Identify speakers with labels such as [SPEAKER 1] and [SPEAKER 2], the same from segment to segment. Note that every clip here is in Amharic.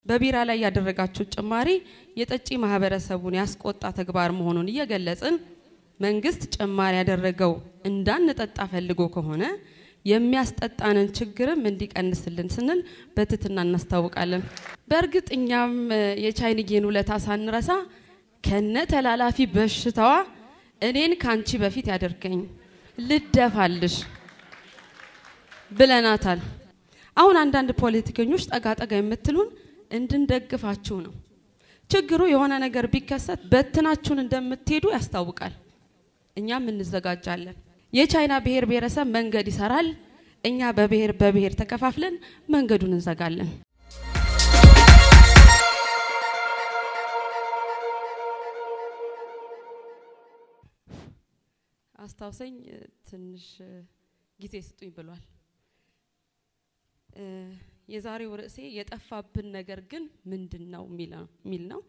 [SPEAKER 1] በቢራ ላይ ያደረጋችሁት ጭማሪ የጠጪ ማህበረሰቡን ያስቆጣ ተግባር መሆኑን እየገለጽን መንግስት ጭማሪ ያደረገው እንዳንጠጣ ፈልጎ ከሆነ የሚያስጠጣንን ችግርም እንዲቀንስልን ስንል በትህትና እናስታውቃለን። በእርግጥ እኛም የቻይንዬን ውለታ ሳንረሳ ከነ ተላላፊ በሽታዋ እኔን ካንቺ በፊት ያደርገኝ ልደፋልሽ ብለናታል። አሁን አንዳንድ ፖለቲከኞች ጠጋ ጠጋ የምትሉን እንድንደግፋችሁ ነው። ችግሩ የሆነ ነገር ቢከሰት በትናችሁን እንደምትሄዱ ያስታውቃል። እኛም እንዘጋጃለን። የቻይና ብሔር ብሔረሰብ መንገድ ይሰራል። እኛ በብሔር በብሔር ተከፋፍለን መንገዱን እንዘጋለን። አስታውሰኝ ትንሽ ጊዜ ስጡኝ ብሏል። የዛሬው ርዕሴ የጠፋብን ነገር ግን ምንድን ነው የሚል ነው።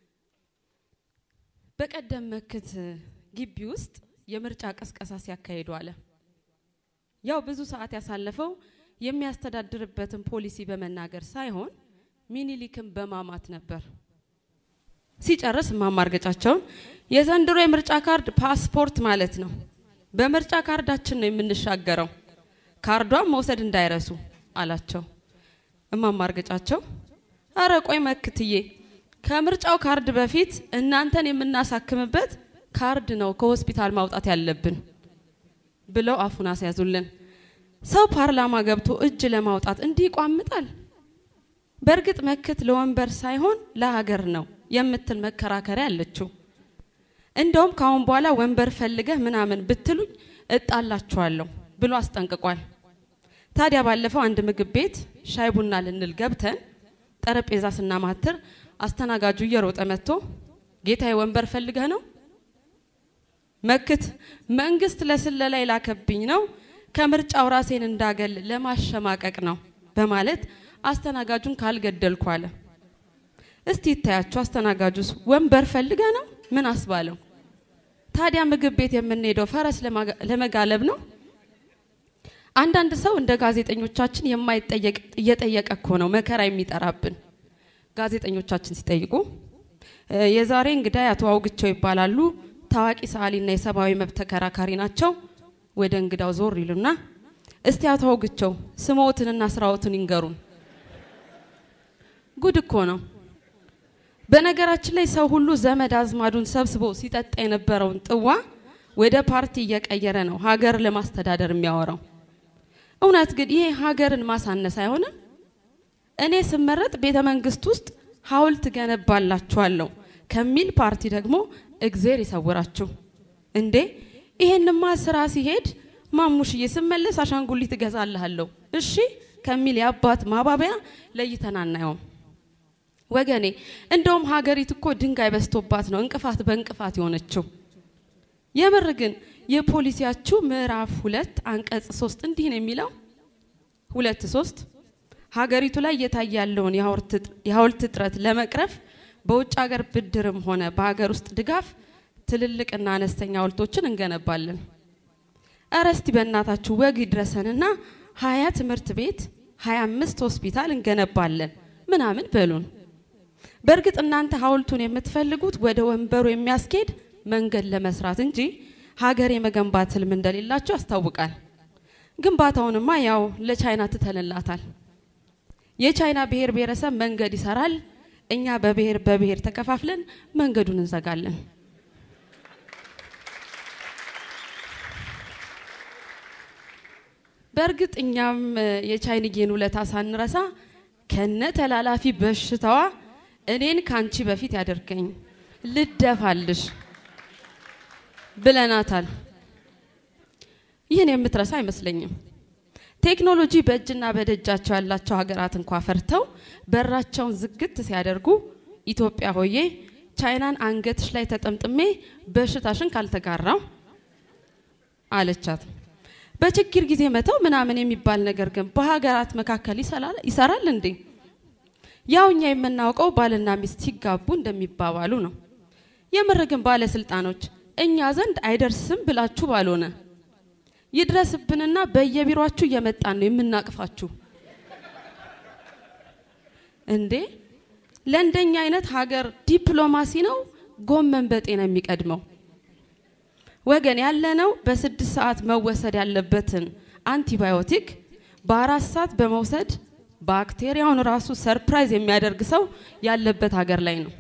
[SPEAKER 1] በቀደም መክት ግቢ ውስጥ የምርጫ ቀስቀሳ ሲያካሂዱ አለ። ያው ብዙ ሰዓት ያሳለፈው የሚያስተዳድርበትን ፖሊሲ በመናገር ሳይሆን ሚኒሊክን በማማት ነበር። ሲጨርስ ማማርገጫቸውን የዘንድሮ የምርጫ ካርድ ፓስፖርት ማለት ነው። በምርጫ ካርዳችን ነው የምንሻገረው፣ ካርዷን መውሰድ እንዳይረሱ አላቸው። እማማርገጫቸው አረ ቆይ መክትዬ፣ ከምርጫው ካርድ በፊት እናንተን የምናሳክምበት ካርድ ነው ከሆስፒታል ማውጣት ያለብን ብለው አፉን አስያዙልን። ሰው ፓርላማ ገብቶ እጅ ለማውጣት እንዲህ ይቋምጣል? በእርግጥ መክት ለወንበር ሳይሆን ለሀገር ነው የምትል መከራከሪያ አለችው። እንደውም ከአሁን በኋላ ወንበር ፈልገህ ምናምን ብትሉኝ እጣላችኋለሁ ብሎ አስጠንቅቋል። ታዲያ ባለፈው አንድ ምግብ ቤት ሻይ ቡና ልንል ገብተን ጠረጴዛ ስናማትር አስተናጋጁ እየሮጠ መጥቶ ጌታዬ ወንበር ፈልገህ ነው? መክት መንግስት ለስለላ የላከብኝ ነው፣ ከምርጫው ራሴን እንዳገል ለማሸማቀቅ ነው በማለት አስተናጋጁን ካልገደልኩ አለ። እስቲ ይታያችሁ፣ አስተናጋጁስ ወንበር ፈልገ ነው? ምን አስባለው? ታዲያ ምግብ ቤት የምንሄደው ፈረስ ለመጋለብ ነው? አንዳንድ ሰው እንደ ጋዜጠኞቻችን የማይጠየቅ እየጠየቀ እኮ ነው መከራ የሚጠራብን። ጋዜጠኞቻችን ሲጠይቁ የዛሬ እንግዳ አቶ አውግቸው ይባላሉ ታዋቂ ሰዓሊና የሰብአዊ መብት ተከራካሪ ናቸው። ወደ እንግዳው ዞር ይሉና እስቲ አቶ አውግቸው ስሞትንና ስራዎትን ይንገሩን። ጉድ እኮ ነው። በነገራችን ላይ ሰው ሁሉ ዘመድ አዝማዱን ሰብስቦ ሲጠጣ የነበረውን ጥዋ ወደ ፓርቲ እየቀየረ ነው ሀገር ለማስተዳደር የሚያወራው። እውነት ግን ይሄ ሀገርን ማሳነስ አይሆንም? እኔ ስመረጥ ቤተ መንግስት ውስጥ ሀውልት ገነባላችኋለሁ ከሚል ፓርቲ ደግሞ እግዜር ይሰውራችሁ። እንዴ ይሄንማ ስራ ሲሄድ ማሙሽዬ ስመለስ አሻንጉሊት እገዛልሃለሁ እሺ ከሚል የአባት ማባበያ ለይተን አናየውም። ወገኔ እንደውም ሀገሪቱ እኮ ድንጋይ በዝቶባት ነው እንቅፋት በእንቅፋት የሆነችው። የምር ግን የፖሊሲያችሁ ምዕራፍ ሁለት አንቀጽ ሶስት እንዲህ ነው የሚለው ሁለት ሶስት ሀገሪቱ ላይ እየታየ ያለውን የሀውልት እጥረት ለመቅረፍ በውጭ ሀገር ብድርም ሆነ በሀገር ውስጥ ድጋፍ ትልልቅና አነስተኛ ሀውልቶችን እንገነባለን። እረ እስቲ በእናታችሁ ወግ ይድረሰንና ሀያ ትምህርት ቤት ሀያ አምስት ሆስፒታል እንገነባለን ምናምን በሉን። በእርግጥ እናንተ ሀውልቱን የምትፈልጉት ወደ ወንበሩ የሚያስኬድ መንገድ ለመስራት እንጂ ሀገር የመገንባት ህልም እንደሌላቸው ያስታውቃል። ግንባታውንማ ያው ለቻይና ትተንላታል። የቻይና ብሔር ብሔረሰብ መንገድ ይሰራል። እኛ በብሔር በብሔር ተከፋፍለን መንገዱን እንዘጋለን። በእርግጥ እኛም የቻይንዬን ውለታ ሳንረሳ ከነ ተላላፊ በሽታዋ እኔን ካንቺ በፊት ያደርገኝ ልደፋልሽ ብለናታል። ይህን የምትረሳ አይመስለኝም። ቴክኖሎጂ በእጅና በደጃቸው ያላቸው ሀገራት እንኳ ፈርተው በራቸውን ዝግት ሲያደርጉ ኢትዮጵያ ሆዬ ቻይናን አንገትሽ ላይ ተጠምጥሜ በሽታሽን ካልተጋራው አለቻት። በችግር ጊዜ መተው ምናምን የሚባል ነገር ግን በሀገራት መካከል ይሰራል እንዴ? ያው እኛ የምናውቀው ባልና ሚስት ሲጋቡ እንደሚባባሉ ነው። የምር ግን ባለስልጣኖች እኛ ዘንድ አይደርስም ብላችሁ ባልሆነ ይድረስብንና በየቢሮአችሁ እየመጣን ነው የምናቅፋችሁ። እንዴ ለእንደኛ አይነት ሀገር ዲፕሎማሲ ነው ጎመን በጤና የሚቀድመው? ወገን ያለነው በስድስት ሰዓት መወሰድ ያለበትን አንቲባዮቲክ በአራት ሰዓት በመውሰድ ባክቴሪያውን ራሱ ሰርፕራይዝ የሚያደርግ ሰው ያለበት ሀገር ላይ ነው።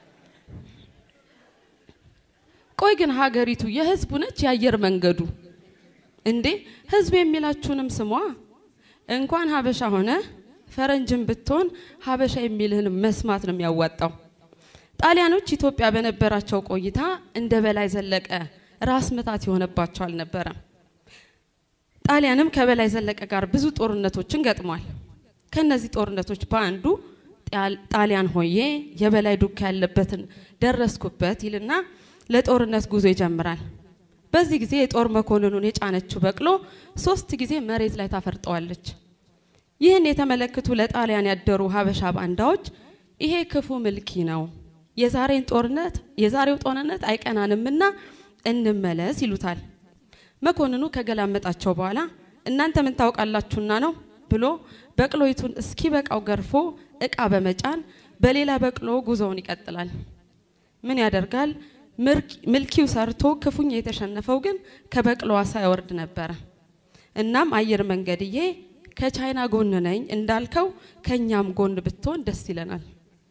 [SPEAKER 1] ቆይ ግን ሀገሪቱ የህዝቡ ነች የአየር መንገዱ እንዴ? ህዝብ የሚላችሁንም ስሟ። እንኳን ሀበሻ ሆነ ፈረንጅን ብትሆን ሀበሻ የሚልህን መስማት ነው የሚያዋጣው። ጣሊያኖች ኢትዮጵያ በነበራቸው ቆይታ እንደ በላይ ዘለቀ ራስ ምታት የሆነባቸው አልነበረም። ጣሊያንም ከበላይ ዘለቀ ጋር ብዙ ጦርነቶችን ገጥሟል። ከነዚህ ጦርነቶች በአንዱ ጣሊያን ሆዬ የበላይ ዱካ ያለበትን ደረስኩበት ይልና ለጦርነት ጉዞ ይጀምራል። በዚህ ጊዜ የጦር መኮንኑን የጫነችው በቅሎ ሶስት ጊዜ መሬት ላይ ታፈርጠዋለች። ይህን የተመለከቱ ለጣሊያን ያደሩ ሀበሻ ባንዳዎች ይሄ ክፉ ምልኪ ነው፣ የዛሬን ጦርነት የዛሬው ጦርነት አይቀናንምና እንመለስ ይሉታል። መኮንኑ ከገላመጣቸው በኋላ እናንተ ምን ታውቃላችሁና ነው ብሎ በቅሎይቱን እስኪ በቃው ገርፎ እቃ በመጫን በሌላ በቅሎ ጉዞውን ይቀጥላል። ምን ያደርጋል ምልኪው ሰርቶ ክፉኛ የተሸነፈው ግን ከበቅሎዋ ሳይወርድ ነበረ። እናም አየር መንገድዬ ከቻይና ጎን ነኝ እንዳልከው ከኛም ጎን ብትሆን ደስ ይለናል።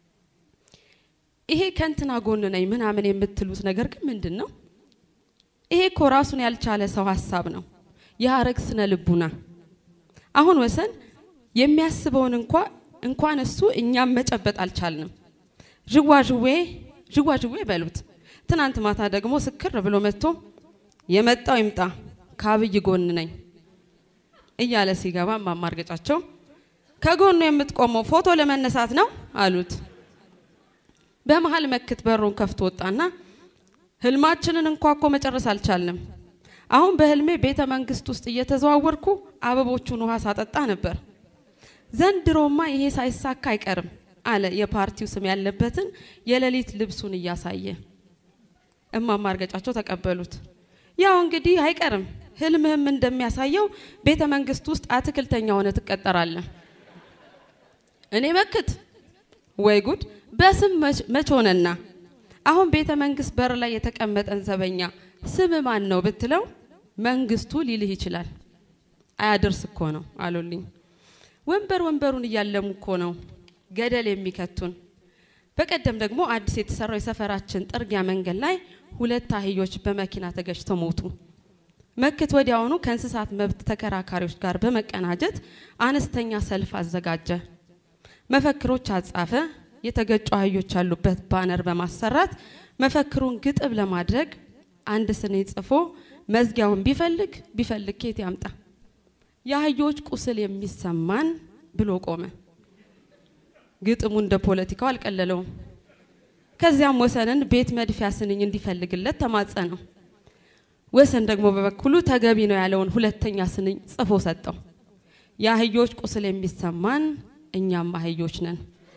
[SPEAKER 1] ይሄ ከንትና ጎን ነኝ ምናምን የምትሉት ነገር ግን ምንድን ነው? ይሄ እኮ ራሱን ያልቻለ ሰው ሀሳብ ነው፣ የሀረግ ስነ ልቡና። አሁን ወሰን የሚያስበውን እንኳ እንኳን እሱ እኛም መጨበጥ አልቻልንም። ዥዋዥዌ ዥዋዥዌ በሉት። ትናንት ማታ ደግሞ ስክር ብሎ መጥቶ የመጣው ይምጣ ከአብይ ጎን ነኝ እያለ ሲገባ ማማርገጫቸው ከጎኑ የምትቆመው ፎቶ ለመነሳት ነው አሉት። በመሀል መክት በሩን ከፍቶ ወጣና ህልማችንን እንኳ እኮ መጨረስ አልቻልንም። አሁን በህልሜ ቤተ መንግስት ውስጥ እየተዘዋወርኩ አበቦቹን ውሃ ሳጠጣ ነበር። ዘንድሮማ ይሄ ሳይሳካ አይቀርም አለ የፓርቲው ስም ያለበትን የሌሊት ልብሱን እያሳየ። እማማ እርገጫቸው ተቀበሉት። ያው እንግዲህ አይቀርም ህልምህም እንደሚያሳየው ቤተ መንግስት ውስጥ አትክልተኛ ሆነ ትቀጠራለህ። እኔ መክት ወይ ጉድ! በስም መች ሆነና አሁን ቤተ መንግስት በር ላይ የተቀመጠን ዘበኛ ስም ማን ነው ብትለው መንግስቱ ሊልህ ይችላል። አያደርስ እኮ ነው አሉልኝ። ወንበር ወንበሩን እያለሙ እኮ ነው ገደል የሚከቱን። በቀደም ደግሞ አዲስ የተሰራው የሰፈራችን ጥርጊያ መንገድ ላይ ሁለት አህዮች በመኪና ተገጭተው ሞቱ። መክት ወዲያውኑ ከእንስሳት መብት ተከራካሪዎች ጋር በመቀናጀት አነስተኛ ሰልፍ አዘጋጀ። መፈክሮች አጻፈ። የተገጩ አህዮች ያሉበት ባነር በማሰራት መፈክሩን ግጥም ለማድረግ አንድ ስኔ ጽፎ መዝጊያውን ቢፈልግ ቢፈልግ ኬት ያምጣ የአህዮች ቁስል የሚሰማን ብሎ ቆመ። ግጥሙ እንደ ፖለቲካው አልቀለለውም። ከዚያም ወሰንን ቤት መድፊያ ስንኝ እንዲፈልግለት ተማጸነው። ወሰን ደግሞ በበኩሉ ተገቢ ነው ያለውን ሁለተኛ ስንኝ ጽፎ ሰጠው። የአህዮች ቁስል የሚሰማን እኛም አህዮች ነን።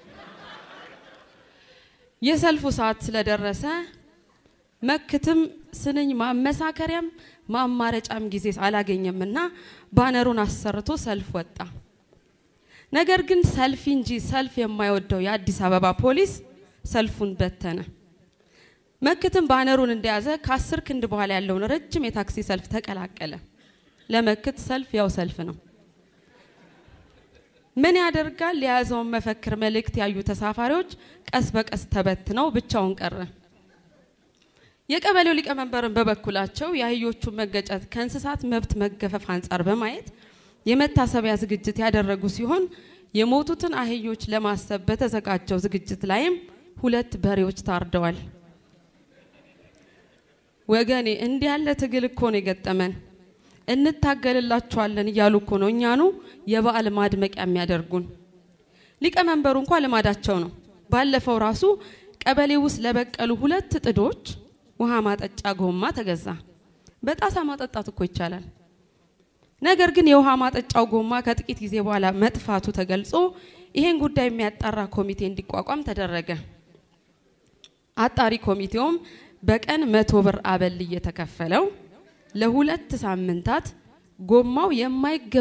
[SPEAKER 1] የሰልፉ ሰዓት ስለደረሰ መክትም ስንኝ ማመሳከሪያም ማማረጫም ጊዜ አላገኘምና ባነሩን አሰርቶ ሰልፍ ወጣ። ነገር ግን ሰልፍ እንጂ ሰልፍ የማይወደው የአዲስ አበባ ፖሊስ ሰልፉን በተነ። መክትም ባነሩን እንደያዘ ከአስር ክንድ በኋላ ያለውን ረጅም የታክሲ ሰልፍ ተቀላቀለ። ለመክት ሰልፍ ያው ሰልፍ ነው። ምን ያደርጋል? የያዘውን መፈክር መልእክት ያዩ ተሳፋሪዎች ቀስ በቀስ ተበትነው ብቻውን ቀረ። የቀበሌው ሊቀመንበርን በበኩላቸው የአህዮቹን መገጨት ከእንስሳት መብት መገፈፍ አንጻር በማየት የመታሰቢያ ዝግጅት ያደረጉ ሲሆን የሞቱትን አህዮች ለማሰብ በተዘጋጀው ዝግጅት ላይም ሁለት በሬዎች ታርደዋል። ወገኔ እንዲህ ያለ ትግል እኮ ነው የገጠመን። እንታገልላችኋለን እያሉ እኮ ነው እኛኑ የበዓል ማድመቂያ የሚያደርጉን። ሊቀመንበሩ እንኳ ልማዳቸው ነው። ባለፈው ራሱ ቀበሌ ውስጥ ለበቀሉ ሁለት ጥዶች ውሃ ማጠጫ ጎማ ተገዛ። በጣሳ ማጠጣት እኮ ይቻላል። ነገር ግን የውሃ ማጠጫው ጎማ ከጥቂት ጊዜ በኋላ መጥፋቱ ተገልጾ ይሄን ጉዳይ የሚያጣራ ኮሚቴ እንዲቋቋም ተደረገ። አጣሪ ኮሚቴውም በቀን መቶ ብር አበል እየተከፈለው ለሁለት ሳምንታት ጎማው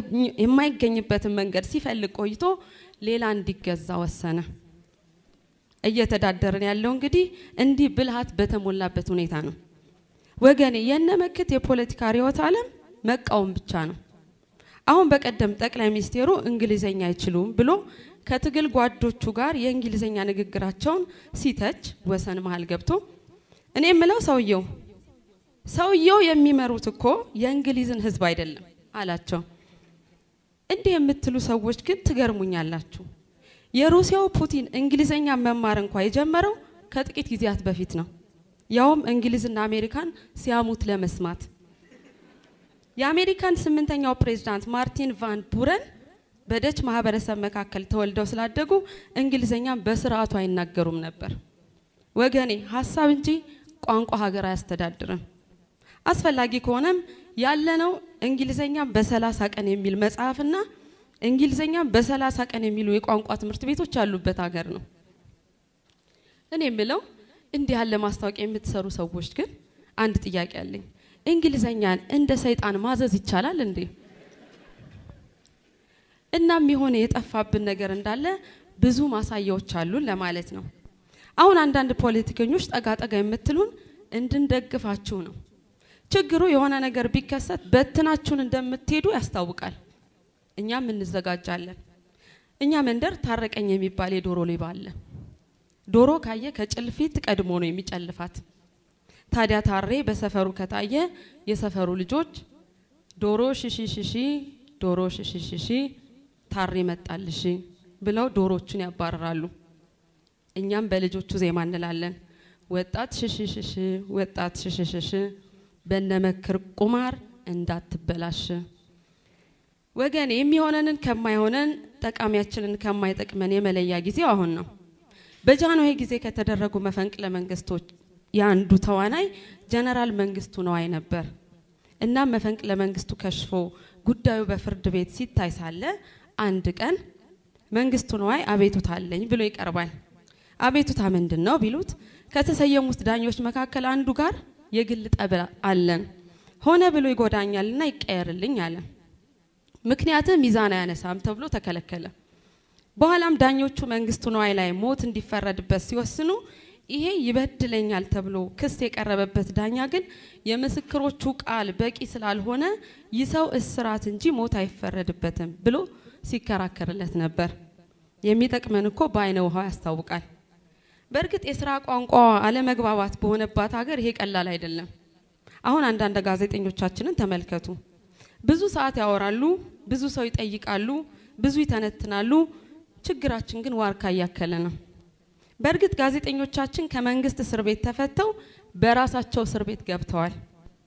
[SPEAKER 1] የማይገኝበትን መንገድ ሲፈልግ ቆይቶ ሌላ እንዲገዛ ወሰነ። እየተዳደርን ያለው እንግዲህ እንዲህ ብልሃት በተሞላበት ሁኔታ ነው። ወገኔ የነመክት የፖለቲካ ርዕዮተ ዓለም መቃወም ብቻ ነው። አሁን በቀደም ጠቅላይ ሚኒስቴሩ እንግሊዘኛ አይችሉም ብሎ ከትግል ጓዶቹ ጋር የእንግሊዘኛ ንግግራቸውን ሲተች ወሰን መሀል ገብቶ እኔ የምለው ሰውየው ሰውየው የሚመሩት እኮ የእንግሊዝን ሕዝብ አይደለም አላቸው። እንዲህ የምትሉ ሰዎች ግን ትገርሙኛላችሁ። የሩሲያው ፑቲን እንግሊዘኛ መማር እንኳ የጀመረው ከጥቂት ጊዜያት በፊት ነው። ያውም እንግሊዝና አሜሪካን ሲያሙት ለመስማት የአሜሪካን ስምንተኛው ፕሬዝዳንት ማርቲን ቫን ቡረን በደች ማህበረሰብ መካከል ተወልደው ስላደጉ እንግሊዘኛም በስርዓቱ አይናገሩም ነበር። ወገኔ ሀሳብ እንጂ ቋንቋ ሀገር አያስተዳድርም። አስፈላጊ ከሆነም ያለነው እንግሊዘኛም በሰላሳ ቀን የሚል መጽሐፍና እንግሊዘኛም በሰላሳ ቀን የሚሉ የቋንቋ ትምህርት ቤቶች ያሉበት ሀገር ነው። እኔ የምለው እንዲህ ያለ ማስታወቂያ የምትሰሩ ሰዎች ግን አንድ ጥያቄ አለኝ። እንግሊዘኛን እንደ ሰይጣን ማዘዝ ይቻላል እንዴ? እናም የሆነ የጠፋብን ነገር እንዳለ ብዙ ማሳያዎች አሉን ለማለት ነው። አሁን አንዳንድ ፖለቲከኞች ጠጋ ጠጋ የምትሉን እንድንደግፋችሁ ነው። ችግሩ የሆነ ነገር ቢከሰት በትናችሁን እንደምትሄዱ ያስታውቃል። እኛም እንዘጋጃለን። እኛ መንደር ታረቀኝ የሚባል የዶሮ ሌባ አለ። ዶሮ ካየ ከጭልፊት ቀድሞ ነው የሚጨልፋት። ታዲያ ታሬ በሰፈሩ ከታየ የሰፈሩ ልጆች ዶሮ ሽሺ ሽሺ ዶሮ ሽሺ ሽሺ ታሬ መጣልሽ ብለው ዶሮቹን ያባርራሉ። እኛም በልጆቹ ዜማ እንላለን። ወጣት ሽሺ ሽሺ ወጣት ሽሺ ሽሺ በነመክር ቁማር እንዳትበላሽ። ወገን የሚሆነንን ከማይሆነን ጠቃሚያችንን ከማይጠቅመን የመለያ ጊዜው አሁን ነው። በጃንሆይ ጊዜ ከተደረጉ መፈንቅለ መንግስቶች የአንዱ ተዋናይ ጀነራል መንግስቱ ነዋይ ነበር። እናም መፈንቅለ መንግስቱ ከሽፎ ጉዳዩ በፍርድ ቤት ሲታይ ሳለ አንድ ቀን መንግስቱ ነዋይ አቤቱታ አለኝ ብሎ ይቀርባል። አቤቱታ ምንድን ነው ቢሉት ከተሰየሙት ዳኞች መካከል አንዱ ጋር የግል ጠብ አለን፣ ሆነ ብሎ ይጎዳኛልና ይቀየርልኝ አለ። ምክንያትም ሚዛን አያነሳም ተብሎ ተከለከለ። በኋላም ዳኞቹ መንግስቱ ነዋይ ላይ ሞት እንዲፈረድበት ሲወስኑ ይሄ ይበድለኛል ተብሎ ክስ የቀረበበት ዳኛ ግን የምስክሮቹ ቃል በቂ ስላልሆነ ይህ ሰው እስራት እንጂ ሞት አይፈረድበትም ብሎ ሲከራከርለት ነበር። የሚጠቅመን እኮ በአይነ ውሃው ያስታውቃል። በእርግጥ የስራ ቋንቋ አለመግባባት በሆነባት ሀገር ይሄ ቀላል አይደለም። አሁን አንዳንድ ጋዜጠኞቻችንን ተመልከቱ። ብዙ ሰዓት ያወራሉ፣ ብዙ ሰው ይጠይቃሉ፣ ብዙ ይተነትናሉ። ችግራችን ግን ዋርካ እያከለ ነው። በእርግጥ ጋዜጠኞቻችን ከመንግስት እስር ቤት ተፈተው በራሳቸው እስር ቤት ገብተዋል።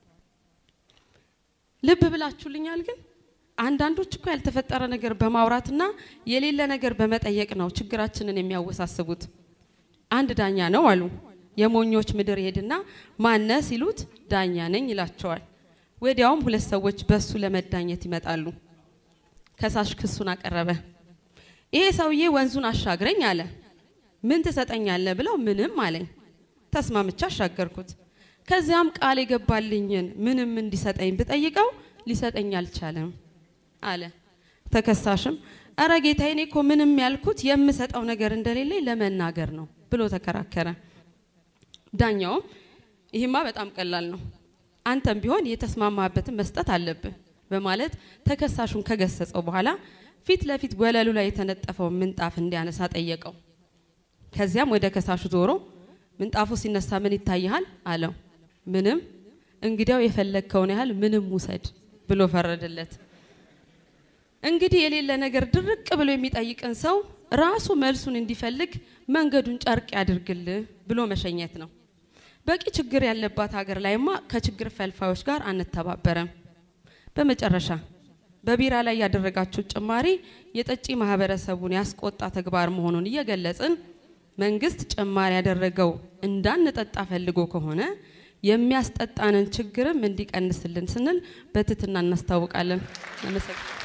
[SPEAKER 1] ልብ ብላችሁልኛል። ግን አንዳንዶች እኮ ያልተፈጠረ ነገር በማውራትና የሌለ ነገር በመጠየቅ ነው ችግራችንን የሚያወሳስቡት። አንድ ዳኛ ነው አሉ። የሞኞች ምድር ሄድና ማነ ሲሉት ዳኛ ነኝ ይላቸዋል። ወዲያውም ሁለት ሰዎች በሱ ለመዳኘት ይመጣሉ። ከሳሽ ክሱን አቀረበ። ይሄ ሰውዬ ወንዙን አሻግረኝ አለ። ምን ትሰጠኛለህ ብለው ምንም አለኝ። ተስማምቻ አሻገርኩት። ከዚያም ቃል የገባልኝን ምንም እንዲሰጠኝ ብጠይቀው ሊሰጠኝ አልቻለም አለ። ተከሳሽም እረ ጌታዬ፣ እኔ እኮ ምንም ያልኩት የምሰጠው ነገር እንደሌለኝ ለመናገር ነው ብሎ ተከራከረ። ዳኛውም ይህማ በጣም ቀላል ነው፣ አንተም ቢሆን የተስማማበትን መስጠት አለብህ በማለት ተከሳሹን ከገሰጸው በኋላ ፊት ለፊት ወለሉ ላይ የተነጠፈውን ምንጣፍ እንዲያነሳ ጠየቀው። ከዚያም ወደ ከሳሹ ዞሮ ምንጣፉ ሲነሳ ምን ይታይሃል? አለው። ምንም። እንግዲያው የፈለግከውን ያህል ምንም ውሰድ ብሎ ፈረደለት። እንግዲህ የሌለ ነገር ድርቅ ብሎ የሚጠይቅን ሰው ራሱ መልሱን እንዲፈልግ መንገዱን ጨርቅ ያድርግልህ ብሎ መሸኘት ነው። በቂ ችግር ያለባት ሀገር ላይማ ከችግር ፈልፋዮች ጋር አንተባበረም። በመጨረሻ በቢራ ላይ ያደረጋችሁት ጭማሪ የጠጪ ማህበረሰቡን ያስቆጣ ተግባር መሆኑን እየገለጽን መንግስት ጭማሪ ያደረገው እንዳንጠጣ ፈልጎ ከሆነ የሚያስጠጣንን ችግርም እንዲቀንስልን ስንል በትህትና እናስታውቃለን። አመሰግናለሁ።